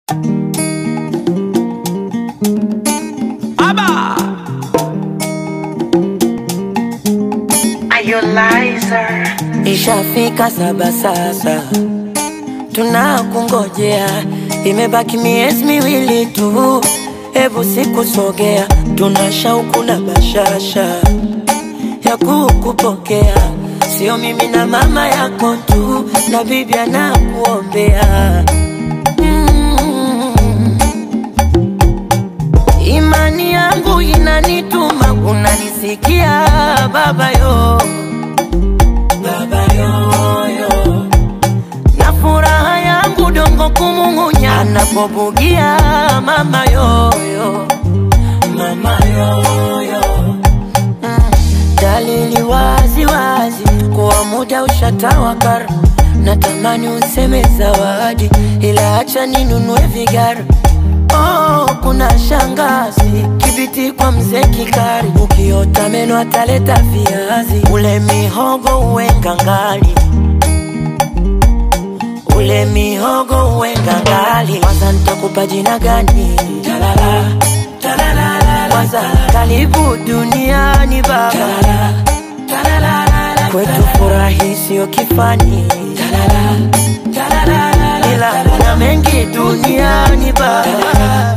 Ishafika saba sasa, tunakungojea, imebaki miezi miwili tu, hebu sikusogea, tuna shauku na bashasha ya kukupokea, sio mimi na mama yako tu, na bibi anakuombea mm. Imani yangu inanituma, unanisikia baba yo baba yoyo, na furaha yangu dongo kumung'unya anapobugia mama yoyo, mama yoyo mm. Dalili wazi wazi kuwa muda ushatawakar, natamani useme zawadi, ila acha ninunue vigari Oh, kuna shangazi kibiti kwa mzee Kikari, ukiota meno ataleta viazi, ule mihogo uwe ngangali, ule mihogo uwe ngangali. Kwanza nitakupa jina gani? Talala, talala, kwanza karibu duniani baba, talala, talala, kwetu furahi sio kifani, talala, talala, ila kuna mengi duniani baba,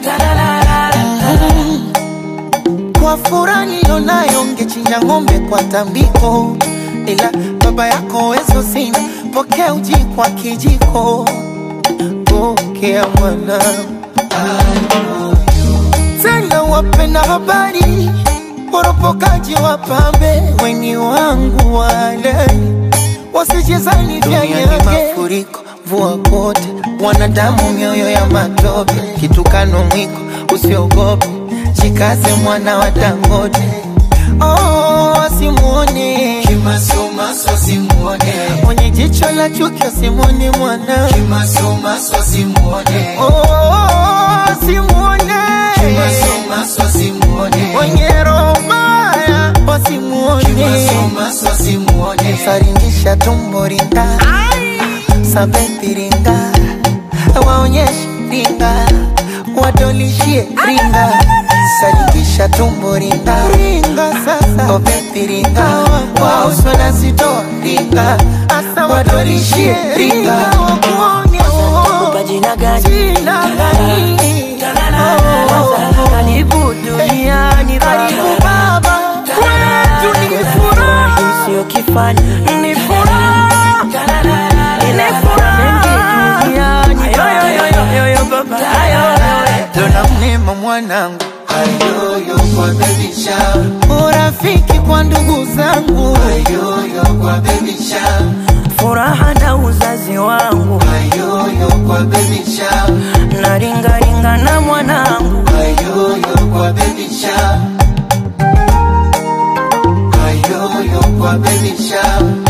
Kwa furaha nilionayo ngechinja ng'ombe kwa tambiko, ila baba yako wezo sina, pokea uji kwa kijiko, pokea mwana tena wapenda habari, woropokaji wapambe, weni wangu wale wasijezani vya nyage mafuriko, mvua kote, wanadamu mioyo ya matope, kitukano mwiko, usiogope, jikaze mwana wa Dangote. Oh, asimuone Kimasomaso simuone, mwenye jicho la chuki, asimuone mwana kimasomaso simuone, oh, asimuone kimasomaso simuone, mwenye roho mbaya, wasimuone kimasomaso simuone, saringisha tumbo ringa sabeti ringa waonyeshe ringa wadolishie ringa saringisha tumbo ringa ringa sasa obeti ringa wauswa na zitoa ringa asa wadolishie ringa wakuone kupa jina gani? jina gani Kwanza karibu duniani karibu baba, baba kwetu ni furaha furahi sio kifani, ni furaha ila kuna mengi duniani baba. Dona mnema mwanangu, ayoyo kwa baby shower, urafiki kwa ndugu zangu, ayoyo kwa baby shower, furaha na uzazi wangu ayoyo kwa baby shower, na ringaringa na mwanangu ayoyo kwa baby shower, ayoyo kwa baby shower,